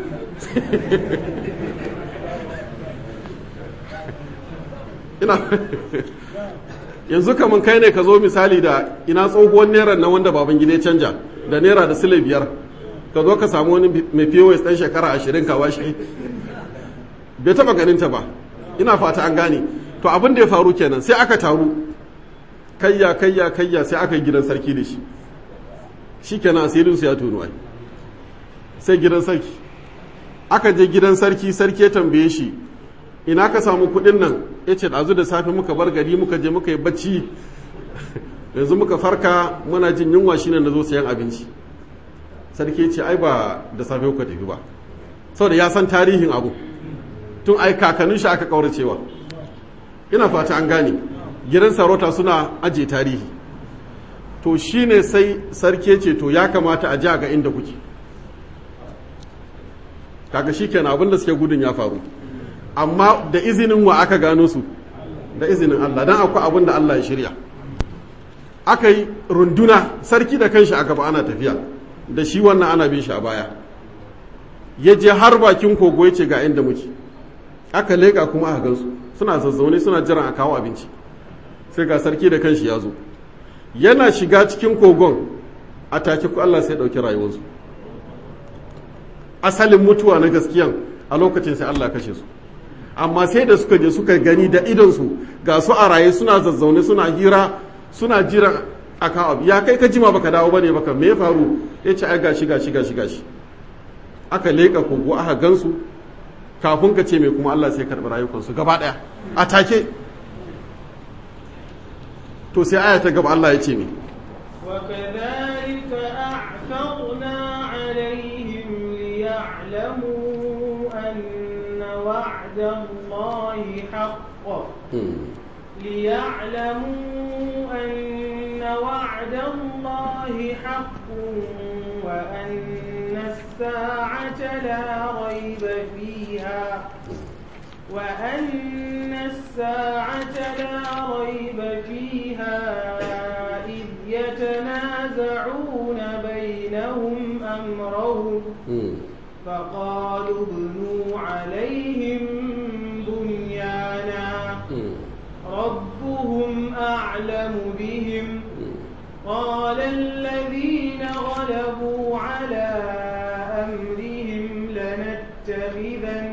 ina yanzu kaman kai ne ka zo misali da ina tsohuwar naira na wanda baban gida ya canja da naira da sile biyar ka zo ka samu wani mai pos ɗan shekara ashirin ka washe bai taɓa ganinta ba ina fata an gane to abin da ya faru kenan sai aka taru kayya kayya kayya sai aka yi gidan sarki da shi shi kenan asirin su ya tono ai sai gidan sarki aka je gidan sarki sarki ya tambaye shi ina ka samu kuɗin nan ya ce ɗazu da safe muka bar gari muka je muka yi bacci yanzu muka farka muna jin yunwa shine na zo sayan abinci sarki ce ai ba da safe kuka tafi ba saboda ya san tarihin abu tun ai kakannin shi aka kauracewa ina fata an gane gidan sarauta suna aje tarihi to shine sai sarki ce to ya kamata a ja ga inda kuke kaga shikenan abin da suke gudun ya faru amma da izinin wa aka gano su da izinin Allah dan akwai abin da Allah ya shirya aka yi runduna sarki da kanshi a gaba ana tafiya da shi wannan ana bin shi a baya ya je har bakin kogo ya ce ga inda muke aka leƙa kuma aka gansu suna zazzaune suna jiran a kawo abinci sai ga sarki da kanshi ya zo yana shiga cikin kogon a take ku Allah sai ɗauki rayuwarsu asalin mutuwa na gaskiyan a lokacin sai Allah kashe su amma sai da suka je suka gani da idonsu ga su a raye suna zazzaune suna hira suna jiran a kawo abu ya kai ka jima baka dawo bane baka me faru ya ce ai gashi gashi gashi gashi aka leƙa kogo aka gansu kafin ka ce mai kuma Allah sai karɓi rayukansu gaba ɗaya a take to sai aya ta gaba Allah ya ce me وكذلك أعثرنا عليهم ليعلموا أن وعد الله حق ليعلموا أن وعد الله حق وأن الساعة لا ريب فيها وأن الساعة لا ريب فيها إذ يتنازعون بينهم أمرهم فقالوا ابنوا عليهم بنيانا ربهم أعلم بهم قال الذين غلبوا على أمرهم لنتخذن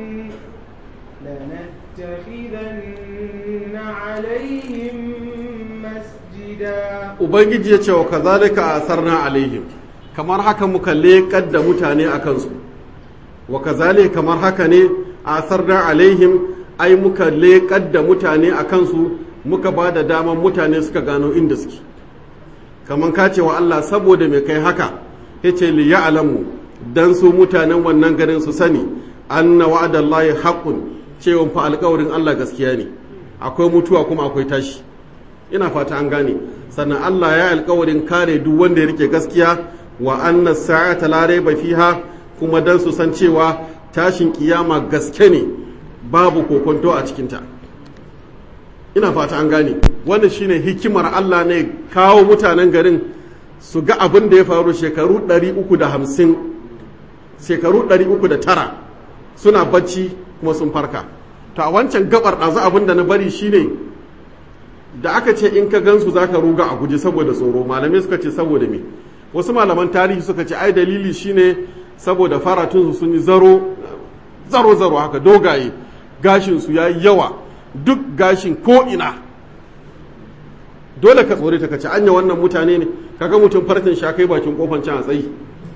لنتخذن عليهم مسجدا ubangiji ya ce wa kazalika asarna alaihim kamar haka muka leƙar da mutane a kansu wa kazalika kamar haka ne asarna alaihim ai muka leƙar da mutane a kansu muka ba da daman mutane suka gano inda suke kamar ka ce wa Allah saboda mai kai haka ya ce li ya'lamu dan su mutanen wannan garin su sani anna wa'adallahi haqqun cewa fa alƙawarin Allah gaskiya ne akwai mutuwa kuma akwai tashi ina fata an gane sannan Allah ya alƙawarin kare duk wanda ya rike gaskiya wa anna sa'ata la raiba fiha kuma dan su san cewa tashin kiyama gaske ne babu kokonto a cikinta ina fata an gane wannan shine hikimar Allah ne kawo mutanen garin su ga abin da ya faru shekaru 350 shekaru 309 suna bacci kuma sun farka to a wancan gabar ɗazu abin da na bari shine da aka ce in ka gansu za ka ruga a guji saboda tsoro malamai suka ce saboda me wasu malaman tarihi suka ce ai dalili shine saboda faratunsu sun yi zaro zaro zaro haka dogaye gashinsu ya yi yawa duk gashin ko'ina dole ka tsore ta kace anya wannan mutane ne kaga mutum farcin sha kai bakin kofan can a tsayi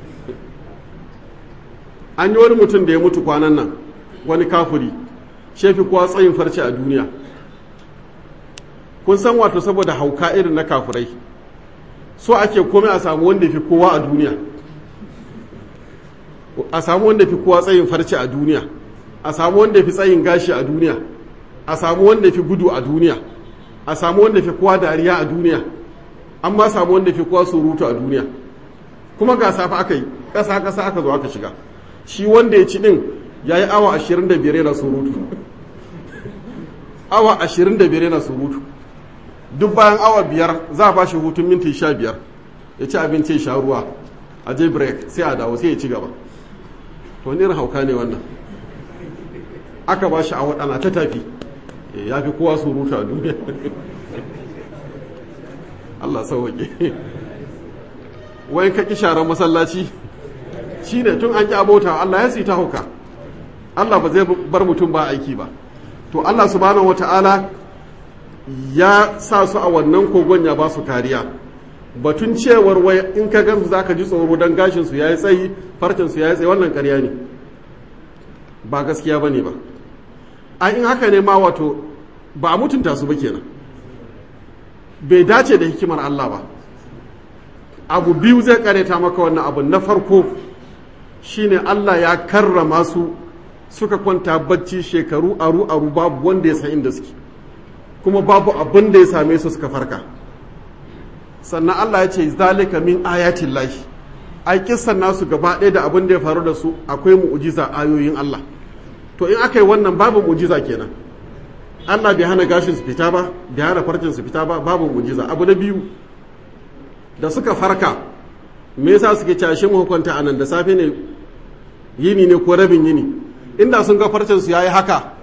an yi wani mutum da ya mutu kwanan nan wani kafuri shefi kuwa tsayin farce a duniya kun san wato saboda hauka irin na kafurai so ake komai a samu wanda fi kowa a duniya a samu wanda fi kowa tsayin farce a duniya a samu wanda fi tsayin gashi a duniya a samu wanda fi gudu a duniya a samu wanda fi kowa dariya a duniya an ma samu wanda fi kowa surutu a duniya kuma ga safa aka yi ƙasa ƙasa aka zo aka shiga shi wanda ya ci ɗin ya yi awa 25 yana surutu awa 25 yana surutu duk bayan awa biyar za a ba shi hutun minti sha biyar ya ci abinci ya sha ruwa a je break sai a dawo sai ya ci gaba to irin hauka ne wannan aka ba shi a waɗana ta tafi ya fi kowa surutu a duniya Allah sauwaƙe wai ka ƙi sharar masallaci shi ne tun an ƙi abota Allah ya sita hauka Allah ba zai bar mutum ba aiki ba to Allah subhanahu wata'ala ya sa su a wannan kogon ya ba su kariya batun cewar wai in ka gansu za ka ji tsoro don gashinsu ya yi tsayi farcinsu ya yi tsayi wannan karya ne ba gaskiya ba ne ba a in haka ne ma wato ba a mutunta su ba kenan bai dace da hikimar Allah ba abu biyu zai kareta maka wannan abu na farko shine Allah ya karrama su suka kwanta bacci shekaru aru aru babu wanda ya san inda suke kuma babu abin da ya same su suka farka sannan Allah ya ce zalika min ayatin lahi ai kissan nasu gaba ɗaya da abin da ya faru da su akwai mu'ujiza ayoyin Allah to in aka yi wannan babu mu'ujiza kenan Allah bai hana gashin su fita ba bai hana farcin su fita ba babu mu'ujiza abu na biyu da suka farka me yasa suke cashe mu hukunta anan da safe ne yini ne ko rabin yini inda sun ga farcin su yayi haka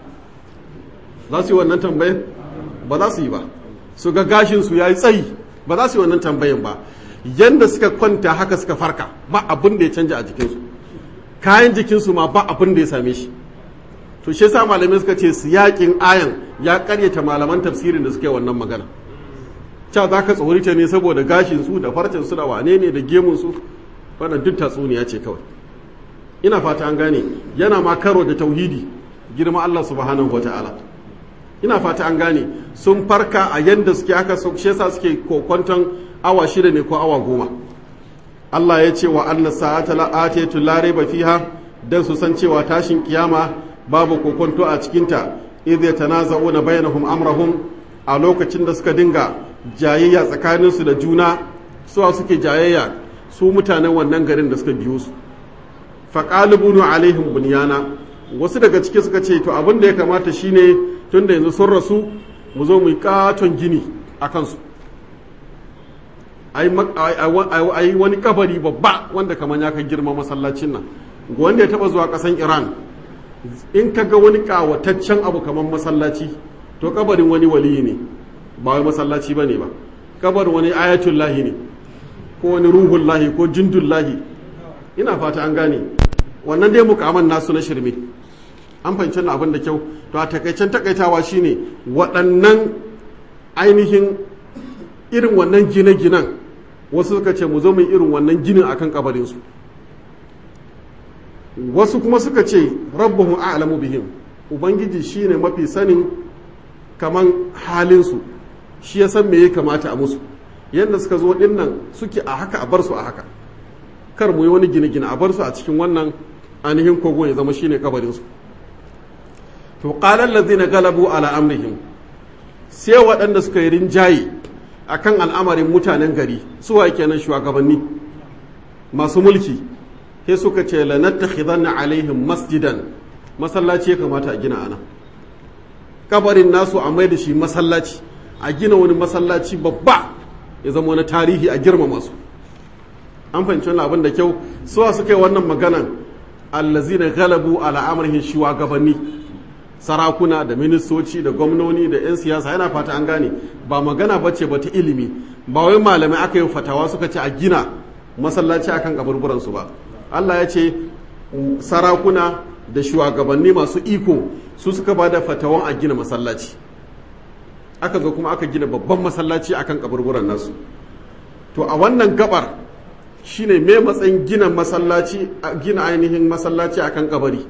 za su yi wannan tambayar ba za su yi ba su ga gashin su yayi tsayi ba za su yi wannan tambayan ba yanda suka kwanta haka suka farka ba abin da ya canja a jikinsu kayan jikinsu ma ba abin da ya same shi to shi yasa malamai suka ce siyakin ayan ya karyata malaman tafsirin da suke wannan magana cewa za ka tsorita ne saboda gashin su da farcen su da wane ne da gemun su wannan duk tatsuniya ce kawai ina fata an gane yana ma karo da tauhidi girma Allah subhanahu wataala ina fata an gane sun farka a yanda suke aka shi yasa suke kokwanton awa shida ne ko awa goma Allah ya ce wa anna sa'ata la'atatu la raiba fiha dan su san cewa tashin kiyama babu kokonto a cikinta idh yatanaza'una bainahum amrahum a lokacin da suka dinga jayayya tsakaninsu da juna suwa suke jayayya su mutanen wannan garin da suka biyo su faqalibunu alaihim bunyana wasu daga ciki suka ce to abin da ya kamata shine tunda yanzu sun rasu mu zo mu yi katon gini a kansu a yi wani kabari babba wanda kamar ya kai girma masallacin nan wanda ya taba zuwa kasan iran in ka ga wani kawataccen abu kamar masallaci to kabarin wani waliyi ne ba wai masallaci ba ne ba kabarin wani ayatul lahi ne ko wani ruhun lahi ko jindun lahi ina fata an gane wannan dai mukaman nasu na shirme an fahimci na abin da kyau to a takaicen takaitawa shine waɗannan ainihin irin wannan gine-ginen wasu suka ce mu zo mu irin wannan ginin akan kabarinsu wasu kuma suka ce rabbuhum a'lamu bihim ubangiji shine mafi sanin kaman halinsu shi ya san me ya kamata a musu yadda suka zo din nan suke a haka a bar su a haka kar mu yi wani gine-gine a bar su a cikin wannan ainihin kogo ya zama shine kabarinsu to qala allazina galabu ala amrihim sai waɗanda suka yi rinjaye akan al'amarin mutanen gari suwa kenan shugabanni masu mulki sai suka ce lanattakhidanna alaihim masjidan masallaci ya kamata a gina ana kabarin nasu a mai da shi masallaci a gina wani masallaci babba ya zama wani tarihi a girmama su an fahimci wani abin da kyau suwa suka yi wannan maganan allazina galabu ala amrihin shugabanni sarakuna da ministoci da gwamnoni da 'yan siyasa yana fata an gane ba magana ba ce ba ta ilimi ba wai malamai aka yi fatawa suka ce a gina masallaci akan kaburburansu ba allah ya ce sarakuna da shugabanni masu iko su suka ba da fatawan a gina masallaci aka zo kuma aka gina babban masallaci akan kaburburan nasu to a wannan gabar shine me matsayin gina masallaci gina ainihin masallaci akan kabari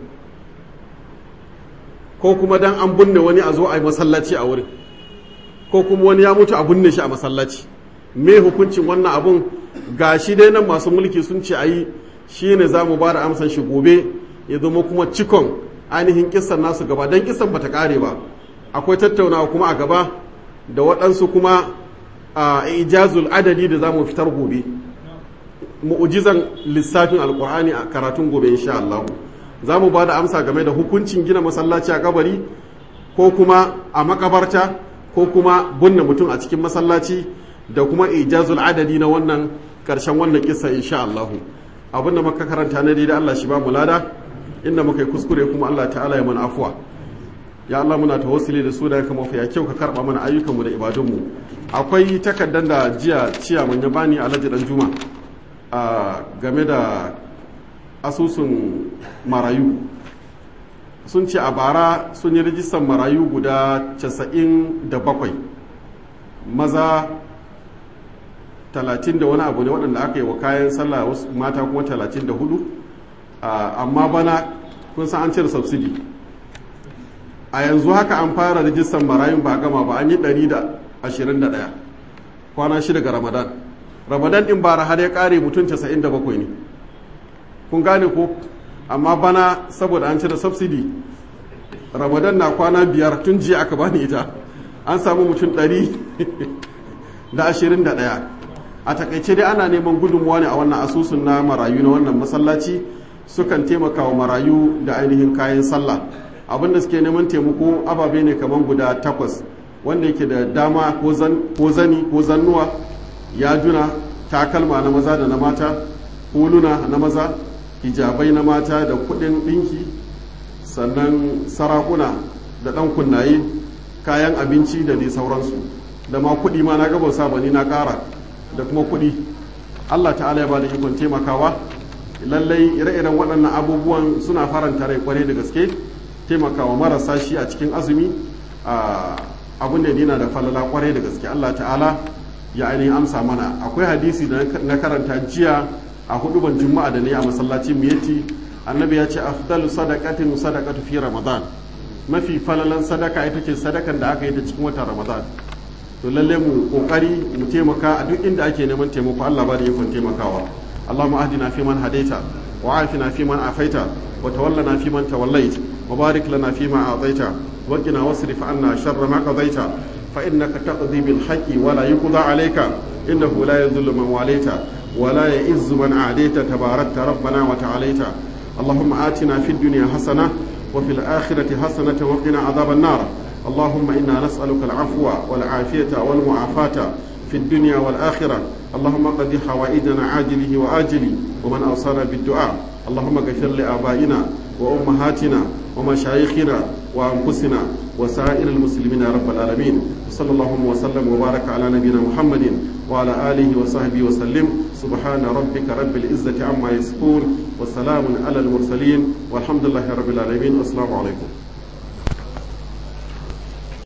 ko kuma dan an binne wani a zo a yi masallaci a wurin ko kuma wani ya mutu a binne shi a masallaci me hukuncin wannan abun ga shi dai nan masu mulki sun ce a yi shi ne za mu ba da amsan shi gobe ya zama kuma cikon ainihin kisan nasu gaba don kisan bata kare ba akwai tattaunawa kuma a gaba da waɗansu kuma a ijazul adadi da za mu fitar gobe mu'ujizan lissafin alkur'ani a karatun gobe insha Allah za mu ba da amsa game da hukuncin gina masallaci a kabari ko kuma a makabarta ko kuma bunne mutum a cikin masallaci da kuma ijazul adadi na wannan karshen wannan kissa insha Allah abin da muka karanta na daidai Allah shi ba mu lada inda muka yi kuskure kuma Allah ta'ala ya mana afuwa ya Allah muna tawassuli da su da kama ya kyau ka karba mana ayyukanmu da ibadunmu akwai takardar da jiya ciya mun ya bani alhaji dan juma a game da asusun marayu sun ce a bara sun yi rijistar marayu guda 97 maza 30 da wani abu ne waɗanda aka yi wa kayan sallah wasu mata kuma 34 amma bana kun san an cire subsidi a yanzu haka an fara rijistar marayun ba gama ba an yi 121 kwana shida ga ramadan ramadan din bara har ya kare mutum 97 ne kun gane ko amma bana saboda an cire subsidi ramadan na kwana biyar tun jiya aka bani ita an samu mutum 121 a takaice dai ana neman gudunmuwa ne a wannan asusun na marayu na wannan masallaci sukan taimaka wa marayu da ainihin kayan sallah abinda suke neman taimako ababe ne kamar guda takwas wanda yake da dama ko zani ko zannuwa yajuna takalma na maza da na mata huluna na maza hijabai na mata da kudin dinki sannan sarakuna da dan kunnaye kayan abinci da dai sauransu da ma kudi ma na gaba sabani na kara da kuma kudi allah ta'ala ya ba da ikon taimakawa lallai ire-iren waɗannan abubuwan suna faranta rai kwarai da gaske taimakawa marasa shi a cikin azumi abin da yana da falala kwarai da gaske Allah ta'ala ya ainihin amsa mana akwai hadisi da na karanta jiya a hudu ban juma'a da ne a masallacin miyati annabi ya ce afdalu sadaqatin sadaqatu fi ramadan mafi falalan sadaka ita ce sadakan da aka yi ta cikin watan ramadan to lalle mu kokari mu taimaka a duk inda ake neman taimako Allah ba da yakon taimakawa اللهم اهدنا فيمن هديت وعافنا فيمن عافيت وتولنا فيمن توليت وبارك لنا فيما أعطيت وقنا واصرف عنا شر ما قضيت فإنك تقضي بالحق ولا يقضى عليك إنه لا يذل من واليت ولا يئز من عاديت تباركت ربنا وتعاليت اللهم آتنا في الدنيا حسنة وفي الآخرة حسنة وقنا عذاب النار اللهم إنا نسألك العفو والعافية والمعافاة في الدنيا والآخرة اللهم قد حوائجنا عاجله وآجله ومن أوصانا بالدعاء اللهم اغفر لآبائنا وأمهاتنا ومشايخنا وأنفسنا وسائر المسلمين يا رب العالمين صلى الله وسلم وبارك على نبينا محمد وعلى آله وصحبه وسلم سبحان ربك رب العزة عما يصفون وسلام على المرسلين والحمد لله رب العالمين والسلام عليكم